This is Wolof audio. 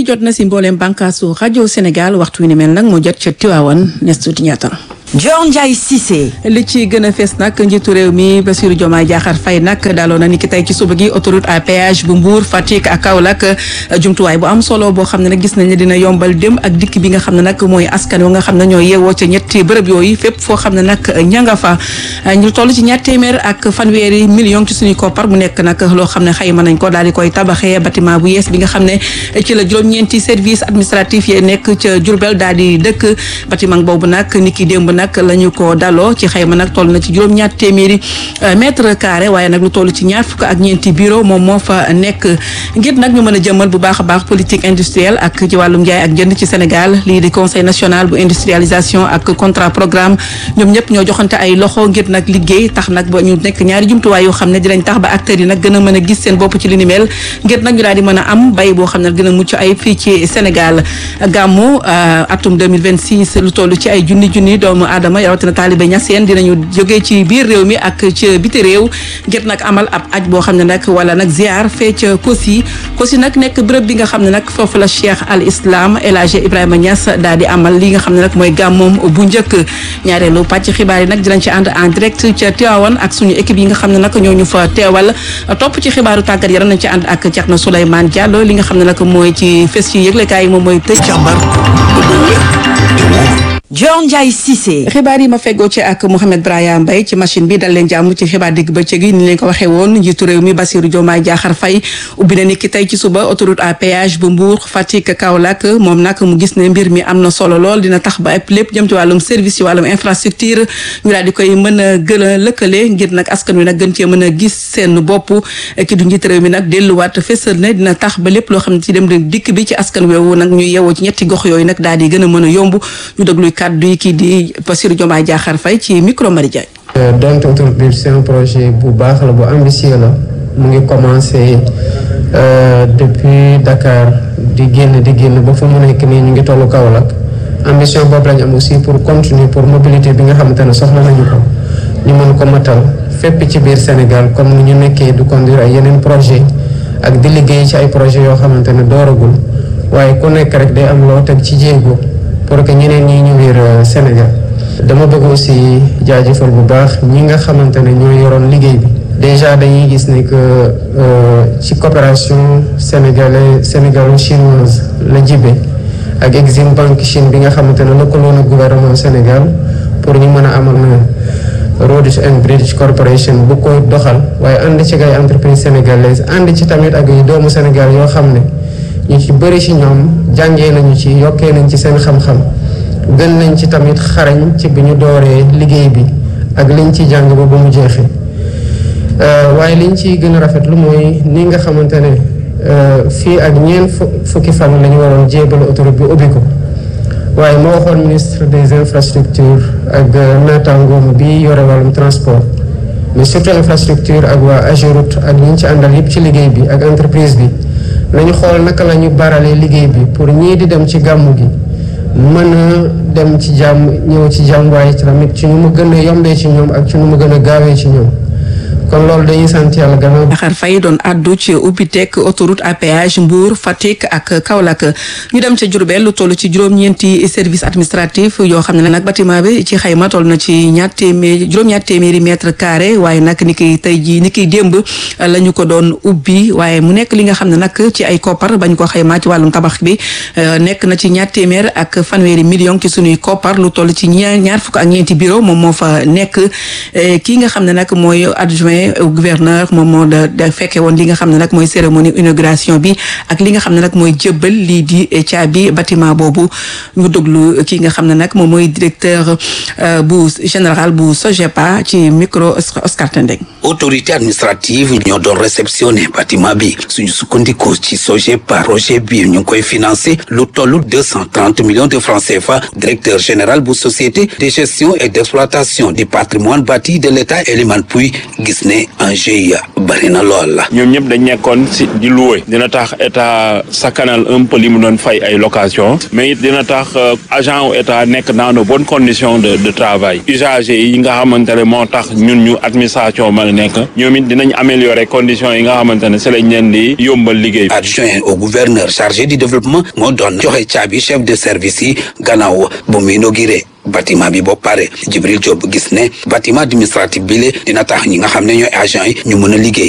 gi jot na si mbooleem bànkaasu rajo Sénégal waxtu wi ni mel nag moo jot ca Tiwaawan nes tuuti ñaata Dior Ndiaye Cissé. li ci gën a fees nag njiitu réew mi Bassirou Diomaye Diakhar Faye nag daaloon na ni ki tey ci suba gi autoroute à péage bu Mbour Fatick ak Kaolack jumtuwaay bu am solo boo xam ne nag gis nañ ne dina yombal dem ak dikk bi nga xam ne nag mooy askan wa nga xam ne ñoo yeewoo ca ñetti bërëb yooyu fépp foo xam ne nag ña nga fa ñu toll ci ñaar téeméer ak fanweeri million ci suñu koppar mu nekk nag loo xam ne xayma nañ ko daal di koy tabaxee bâtiment bu yees bi nga xam ne ci la juróom-ñeenti service administratif yi nekk ca Diourbel daal di dëkk bâtiment boobu nag ni ki démb nag la ñu ko daloo ci xayma nag toll na ci juróom-ñaar téeméeri mètre carré waaye nag lu toll ci ñaar fukk ak ñeenti bureau moom moo fa nekk ngir nag ñu mën a jëmmal bu baax a baax politique industrielle ak ci wàllum njaay ak jënd ci Sénégal lii di conseil national bu industrialisation ak contrat programme ñoom ñëpp ñoo joxante ay loxo ngir nag liggéey tax nag ba ñu nekk ñaari jumtuwaay yoo xam ne dinañ tax ba acteurs yi nag gën a mën a gis seen bopp ci li ni mel ngir nag ñu daal di mën a am bay boo xam ne gën a mucc ay fii ci Sénégal gàmmu atum 2026 lu toll ci ay junni junni doomu aadama rawatina taalibe ñaseen dinañu jógee ci biir réew mi ak ci biti réew ngir nag amal ab aj boo xam ne nag wala nag ziar fee ca Kosi Kosi nag nekk bërëb bi nga xam ne nag foofu la Cheikh al Islam El Hadj Ibrahima Niass daal di amal li nga xam ne nag mooy gàmmoom bu njëkk ñaareelu pàcc xibaar yi nag dinañ ci ànd en direct ca Tivaouane ak suñu équipe yi nga xam ne nag ñoo ñu fa teewal topp ci xibaaru tàggat yaram nañ ci ànd ak Thierno Souleymane Diallo li nga xam ne nag mooy ci fes ci yëglekaay yi moom mooy tëj càmbar Dior Ndiaye Cissé. xibaar yi ma feggoo ci ak Mouhamed Braya Mbaye ci machine bi dal leen jàmm ci xibaar digg bëccëg yi ni leen ko waxee woon njiitu réew mi Bassirou Diomaye Diakhar Faye ubbi na ni ki tey ci suba autoroute à péage bu Mbour Fatick Kaolack moom nag mu gis ne mbir mi am na solo lool dina tax ba lépp jëm ci wàllum service ci wàllum infrastructure ñu daal di koy mën a gën a lëkkale ngir nag askan wi nag gën cee mën a gis seen bopp ki du njiitu réew mi nag delluwaat fësal ne dina tax ba lépp loo xam ne ci dem dikk bi ci askan woowu nag ñu yeewoo ci ñetti gox yooyu nag daal di gën a mën a yomb ñu déglu kàddu yi kii di Bassirou Diomaye Diakhar Faye ci micro Marie Diagne. donc autoroute bi c'est un projet bu baax la bu ambitieux la mu ngi commencé depuis Dakar di génn di génn ba fu mu nekk nii ñu ngi tollu Kaolack ambition boobu lañ am aussi pour continuer pour mobilité bi nga xamante ne soxla nañu ko ñu mën ko matal fépp ci biir Sénégal comme ni ñu nekkee du conduire ay yeneen projet ak di liggéey ci ay projet yoo xamante ne dooragul waaye ku nekk rek day am loo teg ci jéego pour que ñeneen ñi ñu biir Sénégal dama bëgg aussi jaajëfal bu baax ñi nga xamante ne ñoo yoroon liggéey bi déjà dañuy gis ne que ci coopération sénégalais sénégalo-chinoise la jibe ak Exim Bank Chine bi nga xamante ne lëkkaloo na gouvernement Sénégal pour ñu mën a amal na Rhodes and British Corporation bu ko doxal waaye ànd ci ay entreprise sénégalaise ànd ci tamit ak ay doomu Sénégal yoo xam ne ñu ci bëri ci ñoom jàngee nañu ci yokkee nañ ci seen xam-xam gën nañ ci tamit xarañ ci bi ñu dooree liggéey bi ak liñ ci jàng ba ba mu jeexee waaye liñ ci gën a rafetlu mooy ni nga xamante ne fii ak ñeent fukki fan la ñu waroon jébal autoroute bi ubbi ko waaye moo waxoon ministre des infrastructures ak naataangoom bi yore wàllum transport mais surtout infrastructure ak waa Ageroute ak ñi ci àndal yëpp ci liggéey bi ak entreprise bi nañu xool naka la ñu baralee liggéey bi pour ñii di dem ci gàmmu gi mën a dem ci jàmm ñëw ci jàmm waaye tamit ci ñu mu gën a yombee ci ñoom ak ci ñu mu gën a gaawee ci ñoom kon loolu dañuy sant yàlla gannaaw. Diakhar Faye doon addu ci ubbiteeg autoroute à péage Mbour Fatick ak Kaolack ñu dem ca Diourbel lu toll ci juróom-ñeenti service administratif yoo xam ne nag bâtiment bi ci xayma toll na ci ñaar téeméer juróom-ñaar téeméeri mètre carré waaye nag ni ki tey jii ni ki démb la ñu ko doon ubbi waaye mu nekk li nga xam ne nag ci ay koppar bañ ko xaymaa ci wàllum tabax bi nekk na ci ñaar téeméer ak fanweeri million ci sunuy koppar lu toll ci ñaar ñaar fukk ak ñeenti bureau moom moo fa nekk kii nga xam ne nag mooy adjoint gouverneur moom moo da fekke woon li nga xam ne nag mooy cérémonie inauguration bi ak li nga xam ne nag mooy jëbbal lii di caabi bâtiment boobu ñu déglu ki nga xam ne nag moom mooy directeur bu général bu SOGEPA ci micro Oscar Tendeng autorité administrative ñoo doon réceptionné bâtiment bi suñu sukkandikoo ci SOGEPA projet bi ñu ngi koy financé lu tollu deux cent trente millions de francs CFA directeur général bu société de gestion et d'exploitation du patrimoine bâti de l'État Eliman Pouy gis gis ne enjeu yi bari na lool la. ñoom ñëpp dañ nekkoon si di louer dina tax état sakkanal un peu li mu doon fay ay location mais it dina tax agent wu état nekk dans de bonnes conditions de de travail usagers yi nga xamante ne moo tax ñun ñu administration mën a nekk ñoom it dinañ améliorer conditions yi nga xamante ne si lañ leen di yombal liggéey. adjoint au gouverneur chargé du développement moo doon joxe caabi chef de service yi gannaaw bu mu inauguré bâtiment bi boo pare Jibril Diop gis ne bâtiment administratif bi le dina tax ñi nga xam ne ñooy agent yi ñu mën a liggéey